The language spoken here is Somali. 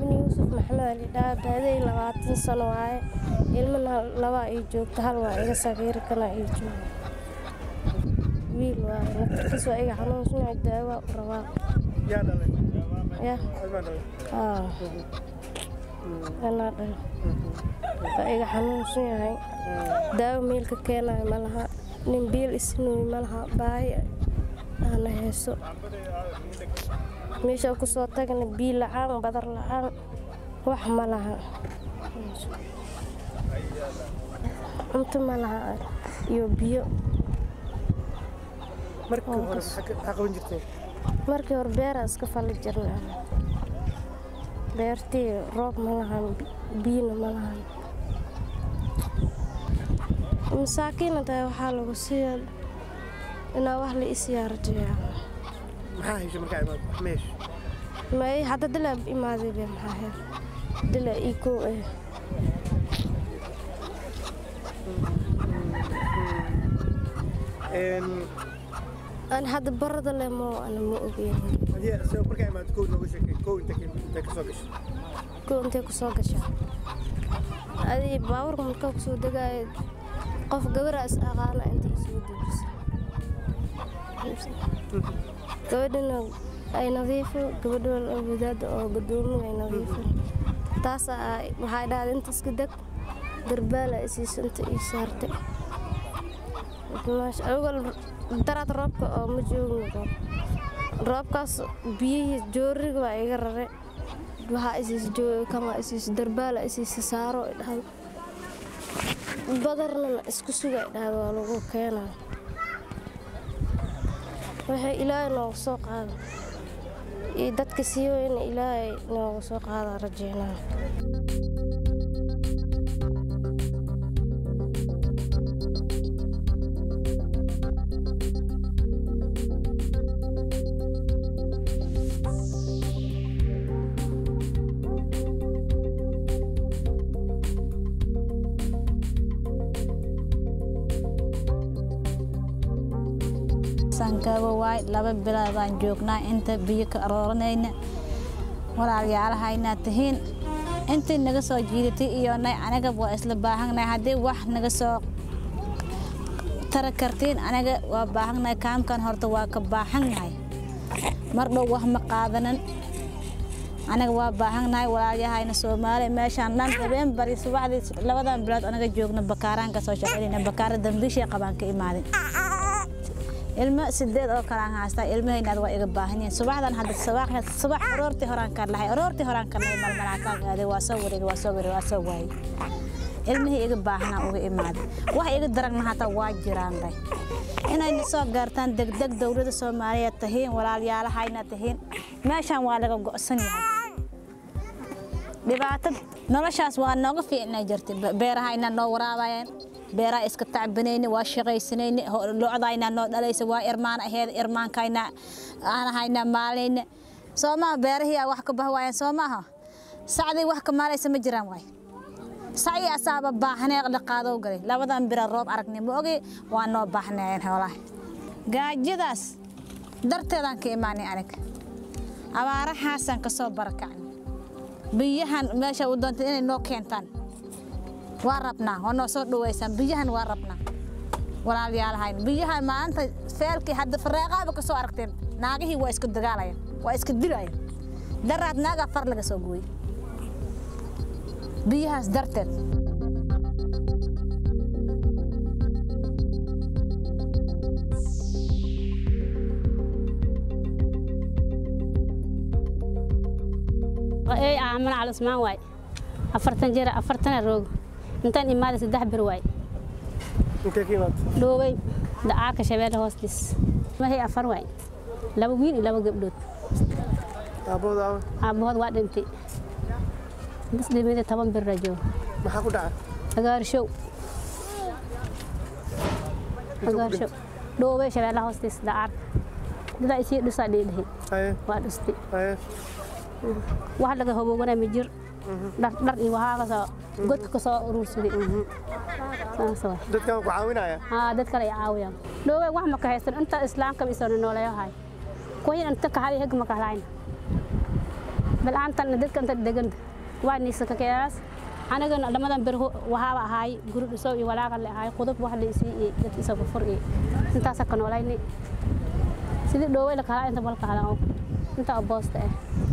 ibni yuusuf maxamed ali dhaa daaday labaatan sano waaye ilmana labaa ii joogta hal waa iga sagiir kana ii jooga wiil waaye naftarkiis waa iga xanuunsanaya daawaa u rabaa yaa dhalay ya adbaa dhalay aa anaa dhalay waa iga xanuunsan yahay daawo meelka keenayo ma laha nin biil isinuy ma laha baahi aana heeso meesha ku soo tagana biil la'aan badar la'aan wax ma laha cunto ma laha iyo biyo markii hore maxaa ka- maxaa qaban jirteen markii hore beeraa iska falli jirna beertii roob ma lahan biyona ma lahan masaakiina tahay waxaa lagu siiya inaa wax la isyaarjiya maxaa heshay markaa imaad wax ma hesho may hadda dilaa imaaday be maxaa heer dilaa ii kow eh Een, ani hadda barada le mo ana ma ogeyn haddii se markaa imaad kow nooga sheekay kow inta ka- inta ka soo gashay kow intay ku soo gashaa adii baabuurka markaa ku soo degaayo qof gabaraa is aqaana inta isugu dejisa gabadhina ay nadiifo gabadha wadaada oo gadoomiga ay nadiifo taas waxay dhahday inta iska deg garbaala isiisa inta ii saartay Maasha- awal daraad roobka oo ma joogin roob roobkaas biyihii jooriga waa iga rare waxaa isiisa jooga kan waa isiisa darbaala isiisa saaro ay dhahday badarna isku suga ay dhahday waa lagu keenaa waxay ilaahay nooga soo qaada iyo dadka sii weyna ilaahay nooga soo qaada rajeynaa sankaabo waay laba bilood baan joognaa inta biyo ka arooranayna walaalyaalahayna tihiin intii naga soo jiidatay iyo nay anaga waa isla baahannahay haddii wax naga soo tara kartiin anaga waa baahannahay kaamkan horta waa ka baahannahay mar dhow wax ma qaadanan anaga waa baahannahay walaalyahayna soomaali meeshaan dhan habeen bari subaxdii labadan bilood anaga joogna bakaaraan ka soo shaqaynayna bakaara dambiishii qabaan ka imaaday ilmo sideed oo kale aan haystaa ilmahaynaad waa iga baahan yihiin subaxdan hadda subax subax aroortii horaan ka lahay aroortii horaan ka lahay malmalaa kaa qaaday waa soo wareegay waa soo wareegay waa soo waayay ilmihii iga baahanaa uga imaaday wax iga daragna hataa waa jiraan day inayna soo gaartaan degdeg dowladda soomaaliyeed tahiin walaalyaalahayna tahiin meeshaan waa laga go'san yahay dhibaato noloshaas waa nooga fiicnay jirtay beerahayna noo waraabayeen beeraha iska tacbanayni waa shaqaysanayni locdayna noo dhalaysa waa irmaan aheed irmaankayna aan ahayna maalayna soo maaha beerahii wax ka bah waayeen soo maaha sacdii wax ka maalaysa ma jiraan waay sacii asaaba baahnee dhaqaadow galay labadan bira roob aragnay ma ogi waa noo baahnayeen xoolaha gaajadaas darteedaan ka imaanay aniga abaarahaasaan ka soo barakacnay biyahan meesha u doontay inay noo keentaan waa rabnaa waa noo soo dhaweysaan biyahan waa rabnaa walaalyaalahayn biyahan maanta feelkii hadda fareeqaaba ka soo aragteen naagihii waa isku dagaalayaan waa iska dilayaan daraad naagaa far laga soo gooyey biyahaas darteed ee aaman cali usmaan waay afartan jir afartana roog intaan imaaday saddex bir waay intee ka imaad dhoowey dacaarka shabeelle hoostiis mahay afar waay laba wiil iyo laba gabdhood aabbahooda aawa aabbahood waa dhintay bas dhimida toban bir rajo maxaa ku dhaca agaarshow agaarshow dhoowey shabeelle hoostiis dacaarka dadaa isii dhusaa dhiidhihi haye waa dhustay haye wax laga hoboogana ma jir dhar dhar iyo waxaa kasoo godka kasoo uruursaday saas waay dadkan ku caawinaya haa dad kale ay caawiyaan dhoowey wax ma ka haysan inta islaamka isoo nooleeyahay kuwayn inta ka hadi heg ma ka lahayn bal'aantan dadka inta degan waa niisa ka keeras anagana dhamadan bir waxaaba ahaay guri dhiso iyo walaaqa le ahaay qudub wax la isii iyo dadka isaga fur iyo intaasa ka noolayni sidii dhooway la kahaa inta malka halaan inta boosta ah